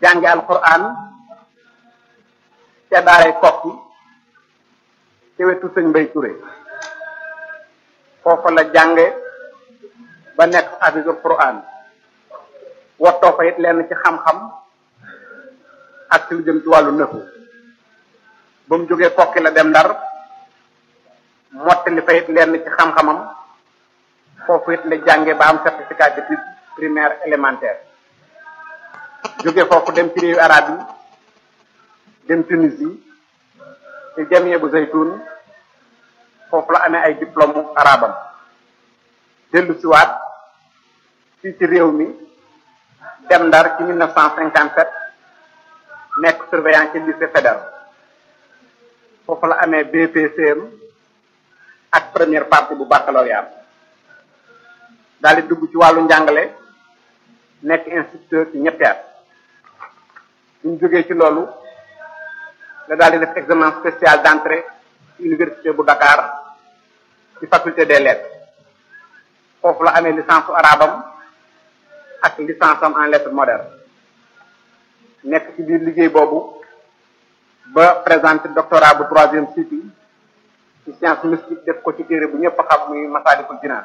jànge alquran ca daaray kokki ci wetu sëñ Mbay Touré foofa la jànge ba nekk hafisul quran wottoo fa it lenn ci xam-xam ak ci lu jëm ci wàllu nëfu ba mu jógee kokki la dem ndar mottali fa it lenn ci xam-xamam foofu it la jànge ba am certificat d'études primaire élémentaire jóge foofu dem ci réewu arab yi dem Tunisie ci jamie bu zaytun foofu la amee ay diplôme arabam dellu siwaat fii ci réew mi dem ndar ci 1957 nekk surveillant ci lycée fédéral foofu la amee BPCM ak première partie bu baccalauréat daal di dugg ci wàllu njàngale nekk instituteur ci ñetti at ñu jógee ci loolu la daal di def examen spécial d'entrée ci université bu Dakar ci faculté des lettres foofu la amee licence su arabam ak licence am en lettres modernes nekk ci biir liggéey boobu ba présenté doctorat bu troisième cycle ci science mystique def ko ci téere bu ñëpp xam muy Masaalikul Jinaan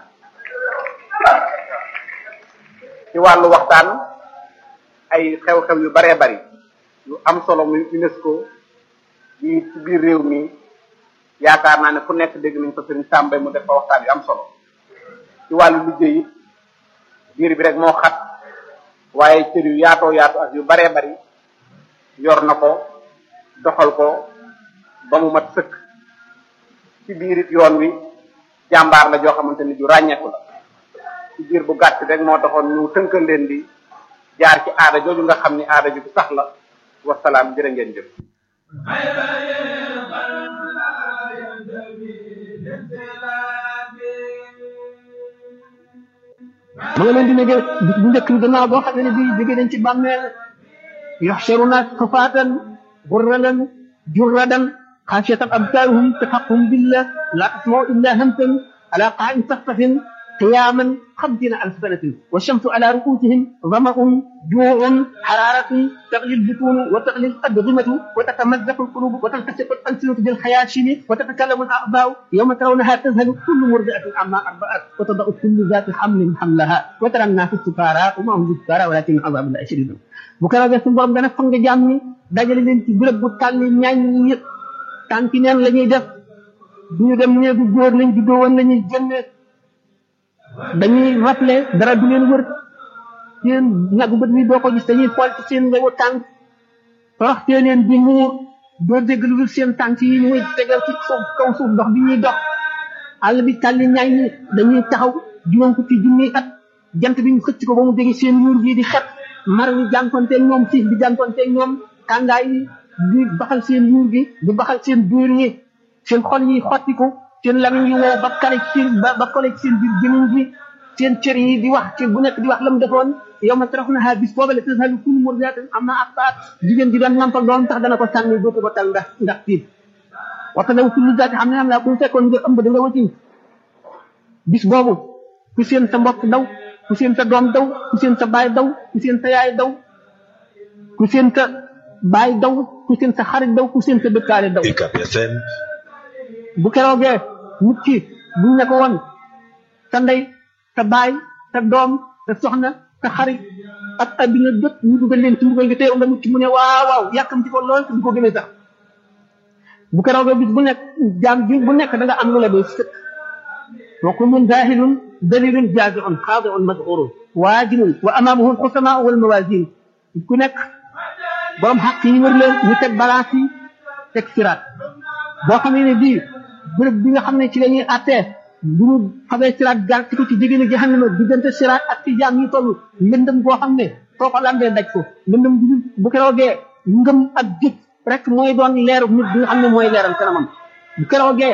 ci wàllu waxtaan ay xew-xew yu baree bari yu am solo muy UNESCO yi ci biir réew mi yaakaar naa ne fu nekk dégg nañ ko sëriñ Sàmbay mu def fa waxtaan yu am solo ci wàllu liggéey it biir bi rek moo xat waaye cër yu yaatoo yaatu ak yu baree bari yor na ko doxal ko ba mu mat sëkk ci biir it yoon wi jàmbaar la joo xamante ni ju ràññeeku la ci biir bu gàtt rek moo taxoon ñu tënkal leen di jaar ci aada jooju nga xam ni aada ju sax la wasalaam jërë ngeen jëf ma nga leen di nege bis bu njëkk bi gannaaw boo xam ne bii jóge nañ ci bàmmeel yaxsharuna xufaatan gurralan jurradan xaasiyatan absaaruhum tafaqhum billah la tasmau illa hamsan ala qa'in saxsafin قياما خمسين ألف سنة والشمس على رؤوسهم ظمأ جوع حرارة تغلي البطون وتغلي الأدغمة وتتمزق القلوب وتلتصق الألسنة بالخياشيم وتتكلم الأعضاء يوم ترونها تذهل كل مرضعة عما أرضعت وتضع كل ذات حمل حملها وترى الناس السكارى وما هم بالسكارى ولكن عذاب الله شديد bu ko defee suñu borom dana fang jàmm ñi dajale leen ci bërëb bu tàlli ñaañ ñi yëpp tànki neen la ñuy def duñu dem néegu góor lañ juddoo woon la ñuy génne dañuy rappelé dara du leen wër seen ñagu bët mi doo ko gis dañuy xool ci seen ngewu tànk toroxtee leen di muur doo dégg lu dul seen tànk yi muy tegal ci suuf kaw suuf ndox bi ñuy dox àll bi tàlli ñaay ñi dañuy taxaw juróom ko ci junniy at jant bi ñu xëcc ko ba mu jege seen yuur bii di xet mar wi jànkonteeg ñoom xiif bi jànkonteeg ñoom tàngaay yi di baxal seen yuur gi di baxal seen biir yi seen xol yi xottiku seen lamiñ yi wow ba kale ci seen ba ba kole ci seen biir jëmiñ bi seen cër yi di wax ci bu nekk di wax la mu defoon yow ma tarax na ha bis booba la tasalu kullu murdiatin amma arbaat jigéen ji doon nampal doom tax dana ko sànni dootu ko tal ndax ndax tiit waxta daw kullu zaati xam ne am laa bu fekkoon nga ëmb da nga wasin bis boobu ku seen sa mbokk daw ku seen sa doom daw ku seen sa baay daw ku seen sa yaay daw ku seen sa baay daw ku seen sa xarit daw ku seen sa dëkkaale daw bu keroogee nit ki buñ ne ko woon sa ndey sa baay sa doom sa soxna sa xarit ak adduna jot ñu dugal leen ci mbugal gi tey nga nit ki mu ne waaw waaw yàkkamti ko lool te du ko gëmee sax bu keroogee bis bu nekk jaam ji bu nekk da nga am lu la doy sëkk wa kullun zahilun dalilun jaziun xaadiun madhurun waajibun wa amaamahu alxusamaa wal mawazin ku nekk borom xaq yi wër leen ñu teg balance yi teg siraat boo xamee ne bii bërëb bi nga xam ne ci la ñuy attee bu ñu xamee siraat jaar ci ko ci jigéen a jahannama diggante siraat ak ci jaam yi toll lëndëm goo xam ne soo ko lambee daj ko lëndëm bu bu keroogee ngëm ak jëf rek mooy doon leeru nit bi nga xam ne mooy leeral kanamam bu keroogee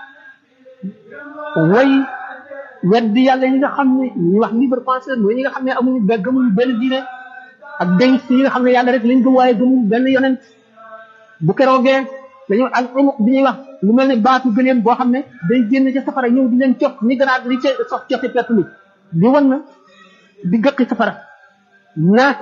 way weddi yàlla ñi nga xam ne ñuy wax libre penseur mooy ñi nga xam ne amuñu be gëmuñu benn diine ak dénk yi nga xam ne yàlla rek lañ gëm waaye gëmuñu benn yonent bu keroogee dañoo ak umuq bi ñuy wax lu mel ne baatu gëleem boo xam ne day génn ca safara ñëw di leen cof ni ganaar di ca sox cofi pett mi di wan na di gëqi safara naa